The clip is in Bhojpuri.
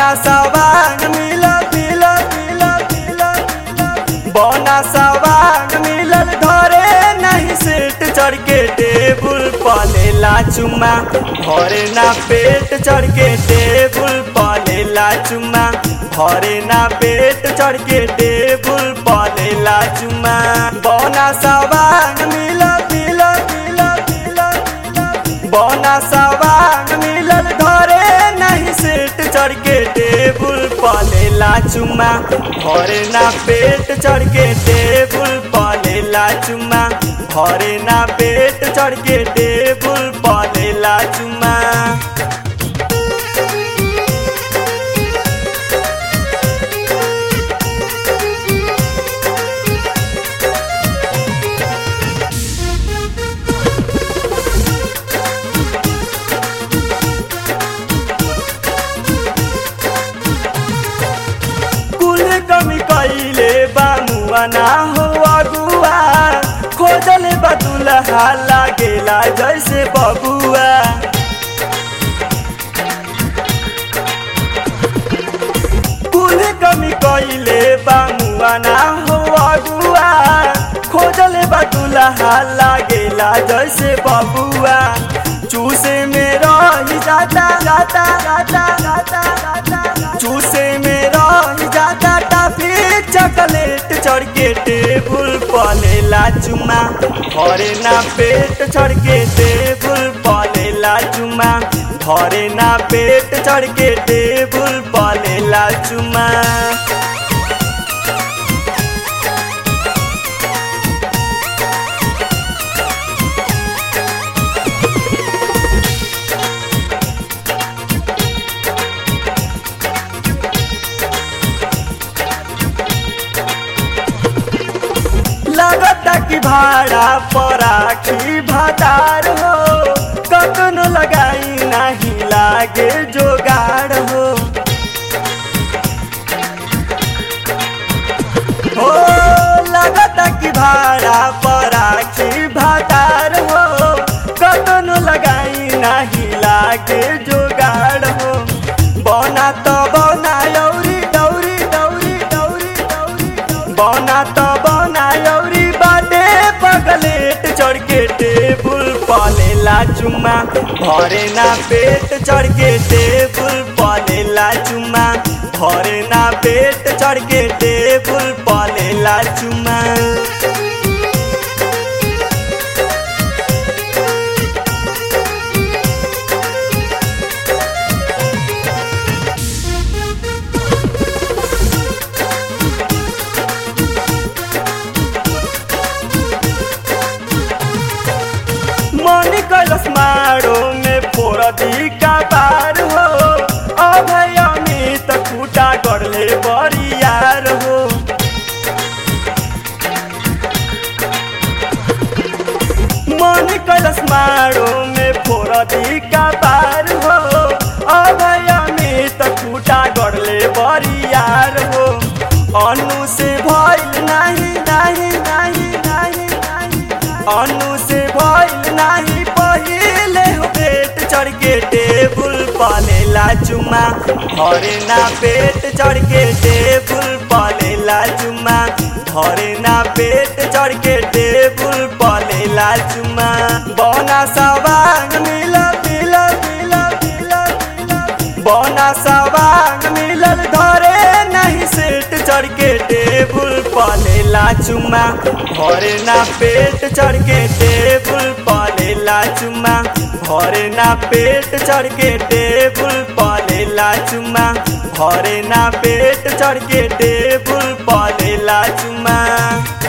बना सवांग मिलल मिलल मिलल मिलल बना सवांग मिलल धरे नहीं सेट चढ़ के टेबुल पलेला चुमा भरे ना पेट चढ़ के टेबुल पलेला चुमा भरे ना पेट चढ़ के टेबुल पलेला चुमा बना सवांग मिलल मिलल मिलल मिलल मिलल बना सवांग मिलल धरे नहीं सेट चढ़ के टेबुल पलेला चुमा भरे ना पेट चढ़ के टेबुल पलेला चुमा भरे ना पेट चढ़ के टेबुल पलेला चुमा कुल कमी कैले बामुआ ना हो अगुआ खोजल बदुलहा लागेला जैसे बबुआ कुल कमी कैले बामुआ ना हो अगुआ खोजल बदुलहा लागेला जैसे बबुआ चूसे में रही जाता जाता जाता जाता जाता चूसे में रही जाता टाफी चॉकलेट चढ़ के टेबुल पलेला चुमा भरे ना पेट चढ़ के टेबुल पलेला चुमा भरे ना पेट चढ़ के टेबुल पलेला चुमा लगता कि भाड़ा पराखी भातार हो कतनो लगाई नहीं लागे जोगाड़ हो हो लगता कि भाड़ा पराखी भातार हो कतनो लगाई नहीं लागे जोगाड़ हो बना तो बना यौरी दौरी दौरी दौरी दौरी बना तो बना यौरी बाटे पगलेट चढ़ के टेबुल पलेला चुमा भरे ना पेट चढ़ के टेबुल पलेला चुमा भरे ना पेट चढ़ के टेबुल पलेला चुमा मनी कैलस मारो में फोरदी का बार हो अभय अमित खूटा गढ़ले बरियार हो मनी कैलस मारो में फोरदी का बार हो अभय अमित खूटा गढ़ले बरियार हो अनु से भइल नहीं नहीं नहीं नहीं नहीं अनु से भइल नाही पहिले हो पेट चढ़ के टेबुल पलेला चुमा भरे ना पेट चढ़ के टेबुल पलेला चुमा भरे ना पेट चढ़ के टेबुल पलेला चुमा बना सवांग मिलल मिलल मिलल मिलल मिलल बना सवांग मिलल धरे नहीं सेट चढ़ के टेबुल पलेला चुमा भरे ना पेट चढ़ के टेबुल पलेला चुमा भरे ना पेट चढ़ के टेबुल पलेला चुमा भरे ना पेट चढ़ के टेबुल पलेला चुमा